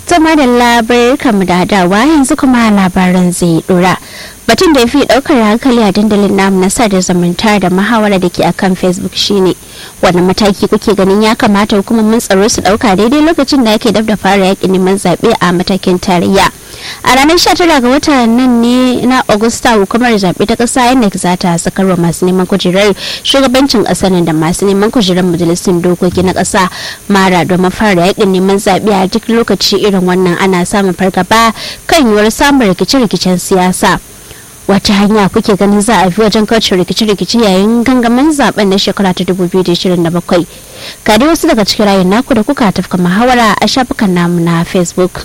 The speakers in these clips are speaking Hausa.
Zama da labar kamu da hadawa yanzu kuma labaran zai dora. Batun da ya fi daukar hankali a dandalin namu na sada zumunta da muhawara da ke akan Facebook shine wani mataki kuke ganin ya kamata hukumomin tsaro su dauka daidai lokacin da ake dab da fara yakin neman zaɓe a matakin tarayya. A ranar 19 ga watan nan ne na Agusta hukumar zaɓe ta ƙasa INEC za ta sakarwa masu neman kujerar shugabancin ƙasar da masu neman kujerar majalisun dokoki na ƙasa mara domin fara yakin neman zaɓe a duk lokaci irin wannan ana samun fargaba kan yiwuwar samun rikice-rikicen siyasa. wata hanya kuke ganin za a bi wajen kauce rikici-rikici yayin gangamin zaben na shekara ta 2027 ga dai wasu daga cikin rayun naku da kuka tafka muhawara a shafukan namu na facebook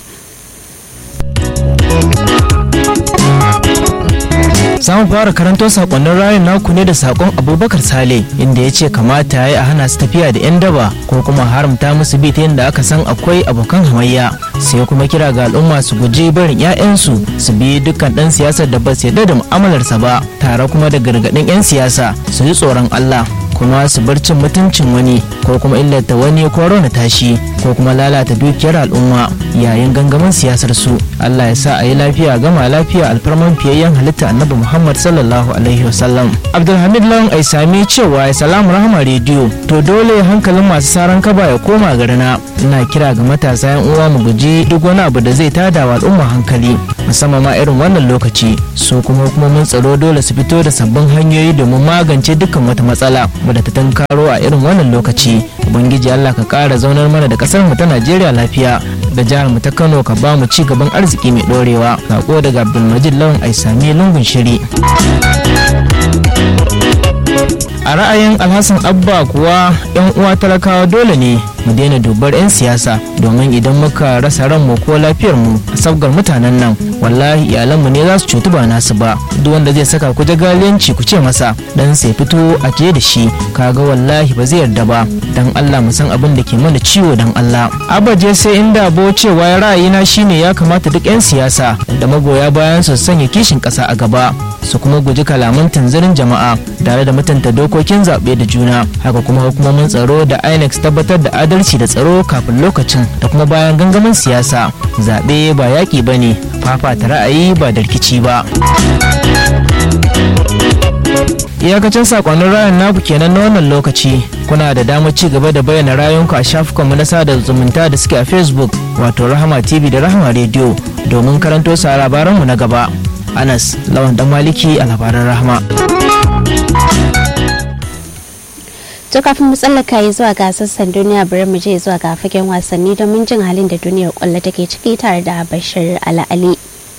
samun fara karanto sakonnin rayun naku ne da sakon abubakar sale inda ya ce kamata ya yi a hana su tafiya da 'yan daba ko kuma haramta musu bi ta yadda aka san akwai abokan hamayya sai kuma kira ga al'umma su guji barin 'ya'yansu su bi dukkan dan siyasar da ba su yarda da mu'amalarsa ba tare kuma da gargaɗin 'yan siyasa su ji tsoron allah kuma su bar cin mutuncin wani ko kuma illata wani ko rauna tashi ko kuma lalata dukiyar al'umma yayin gangamin siyasar su Allah ya sa a yi lafiya gama lafiya alfarman fiyayyen halitta annabi Muhammad sallallahu alaihi wasallam Abdulhamid Lawan ai sami cewa ya salamu rahama rediyo to dole hankalin masu saran kaba ya koma garina ina kira ga matasa yan uwa mu guji duk wani abu da zai tada wa al'umma hankali musamman ma irin wannan lokaci su kuma hukumomin tsaro dole su fito da sabbin hanyoyi domin magance dukkan wata matsala da ta tankaro a irin wannan lokaci ubangiji allah ka kara zaunar mana da kasar mu ta najeriya lafiya da jihar mu ta kano ka ba mu ci gaban arziki mai dorewa sako daga abdulmajid lawan aisami lungun shiri a ra'ayin alhassan abba kuwa yan uwa talakawa dole ne mu daina dubar 'yan siyasa domin idan muka rasa ranmu ko lafiyar mu a sabgar mutanen nan wallahi iyalanmu ne za su cutu ba nasu ba duk wanda zai saka ku jagaliyanci ku ce masa dan sai fito a je da shi kaga wallahi ba zai yarda ba dan Allah mu san abin da ke mana ciwo dan Allah abaje sai inda bo cewa ra'ayina shine ya kamata duk 'yan siyasa da magoya bayan su sanya kishin ƙasa a gaba su kuma guji kalaman tanzirin jama'a tare da mutunta dokokin zaɓe da juna haka kuma hukumomin tsaro da inec tabbatar da adalci da tsaro kafin lokacin da kuma bayan gangamin siyasa zaɓe ba yaƙi ba ne fafata ra'ayi ba da rikici ba iyakacin sakonnin rayan naku kenan na wannan lokaci kuna da damar ci gaba da bayyana rayunku a shafukanmu na sada zumunta da suke a facebook wato rahama tv da rahama radio domin karanto sa labaranmu na gaba anas lawan dan maliki a labaran rahama to kafin mu tsallaka yi zuwa ga sassan duniya bari mu je zuwa ga fagen wasanni domin jin halin da duniyar kwallo take ciki tare da bashir ala'ali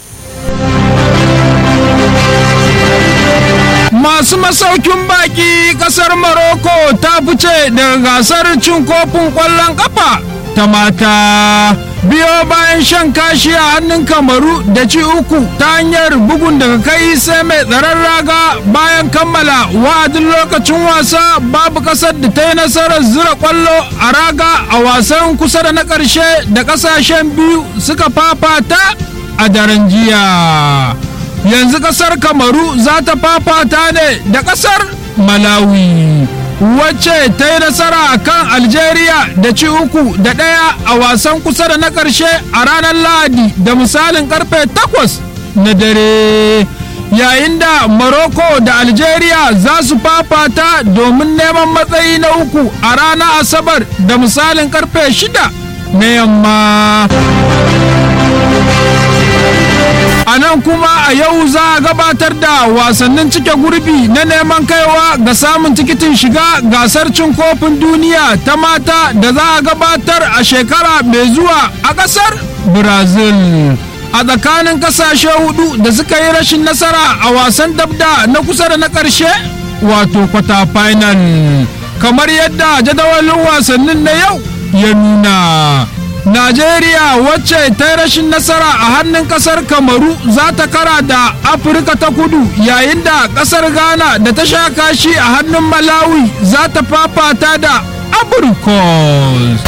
masu masaukin baki kasar Morocco ta fice daga gasar cin kofin kwallon kafa ta mata biyo bayan shan kashi a hannun kamaru da ci uku ta hanyar bugun daga kai sai mai tsaron raga bayan kammala wa'adin lokacin wasa babu kasar da ta yi nasarar zura kwallo a raga a wasan kusa da na ƙarshe da ƙasashen biyu suka fafata a daren jiya yanzu kasar kamaru za ta fafata ne da kasar malawi wacce ta yi nasara a kan algeria da ci uku da ɗaya a wasan kusa da na ƙarshe a ranar lahadi da misalin karfe takwas na dare yayin da morocco da algeria za su fafata domin neman matsayi na uku a ranar asabar da misalin karfe shida na yamma a nan kuma a yau za a gabatar da wasannin cike gurbi na neman kaiwa ga samun tikitin shiga gasar cin kofin duniya ta mata da za a gabatar a shekara mai zuwa a ƙasar brazil a tsakanin ƙasashe hudu da suka yi rashin nasara a wasan dabda na kusa da na ƙarshe wato kwata final kamar yadda jadawalin wasannin na yau ya nuna Najeriya wacce ta yi rashin nasara a hannun kasar Kamaru za ta kara da Afirka ta kudu yayin da kasar Ghana da ta sha kashi a hannun Malawi za ta fafata da Abrikos.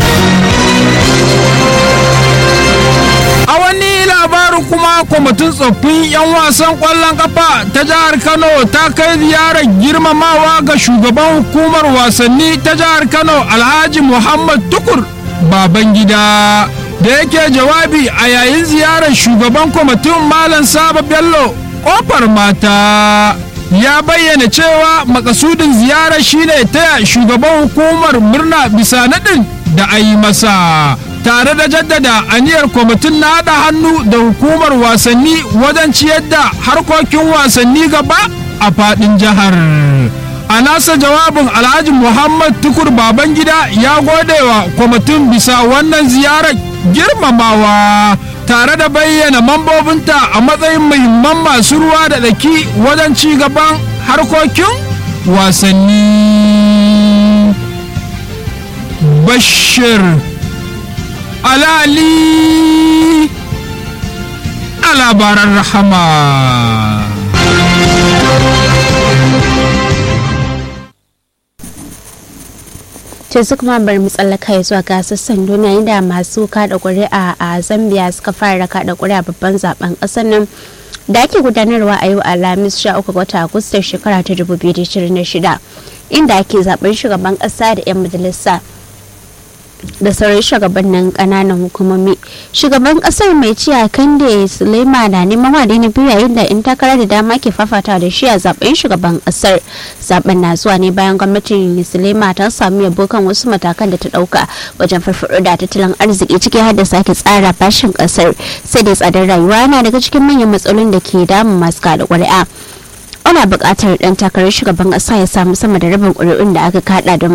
A wani labarin kuma kwamitin tsoffin 'yan wasan ƙwallon kafa ta jihar Kano ta kai ziyarar girmamawa ga shugaban hukumar wasanni ta jihar Kano Alhaji Muhammad Tukur baban gida da yake jawabi a yayin ziyarar shugaban kwamitin malam saba bello kofar mata ya bayyana cewa makasudin ziyarar shine taya shugaban hukumar murna bisa naɗin da a yi masa tare da jaddada aniyar kwamitin na haɗa hannu da hukumar wasanni wajen ciyar da harkokin wasanni gaba a faɗin jihar a nasa jawabin alhaji muhammad tukur babangida ya gode wa kwamitin bisa wannan ziyarar girmamawa tare da bayyana mambobinta a matsayin muhimman masu ruwa da tsaki wajen ci gaban harkokin wasanni bashir alali a labaran rahama yanzu kuma bari mu tsallaka zuwa ga sassan duniya inda masu kada ƙuri'a a zambia suka fara kada ƙuri'a babban zaben ƙasar nan da ake gudanarwa a yau alhamis 13 ga watan agustan shekara ta 2026 inda ake zaben shugaban ƙasa da 'yan majalisa da sauran shugabannin kananan hukumomi shugaban kasar mai ciya kande sulema na neman wade na biyu yayin da in takara da dama ke fafata da shi a zaben shugaban kasar zaben na zuwa ne bayan gwamnatin sulema ta samu yabo kan wasu matakan da ta dauka wajen farfaɗo da tattalin arziki ciki har da sake tsara bashin kasar sai da tsadar rayuwa yana daga cikin manyan matsalolin da ke damun masu kada ƙuri'a ana buƙatar ɗan takarar shugaban ƙasa ya samu sama da rabin ƙuri'un da aka kaɗa don